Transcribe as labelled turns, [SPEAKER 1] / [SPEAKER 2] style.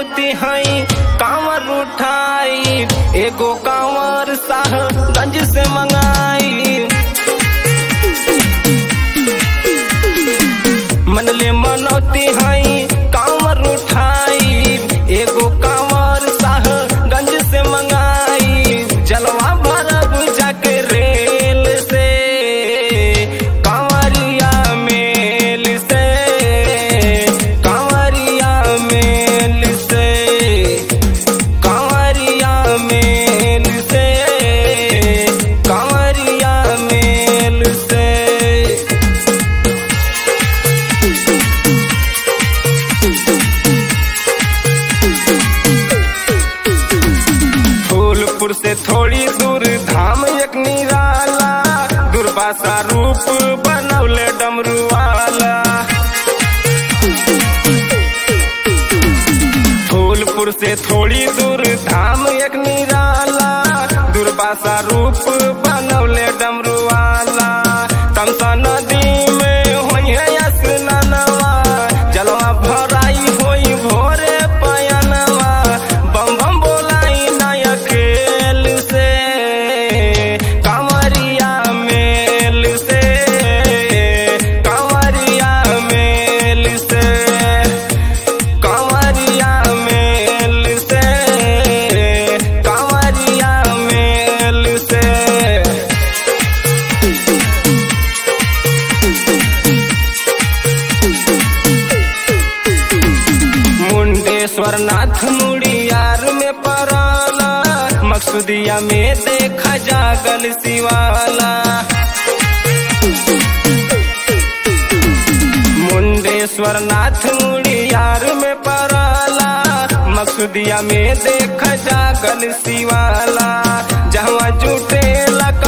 [SPEAKER 1] मनौती हई कांवर उठाई एगो कांवर साहगंज से मंगाई मनले मनौती हई कांवर उठाई एगो कांवर साहगंज से मंगाई जलवा भरब जाके रेल से कांवरिया मेल से कांवरिया मेल से कांवरिया मेल से कांवरिया मेल से फूलपुर से थोड़ी दूर धाम एक निराला दुर्वासा रूप बनौले डमरू वाला फूलपुर से थोड़ी दूर धाम एक निराला दुर्वासा रूप बनौले डमरू वाला तमसा नदी में होइहे स्नानवा जलवा भराई होई भोरे पयनवा बम बम बोलाई नया खेल से कांवरिया मेल से कांवरिया मेल से कांवरिया मेल से कांवरिया मेल से मुंडेश्वर नाथ मुड़ियार में पराला मकसूदिया में देखा जागल शिवाला मुंडेश्वर नाथ मुड़ियार में पराला मकसूदिया में देखा जागल शिवाला जहाँ जुटे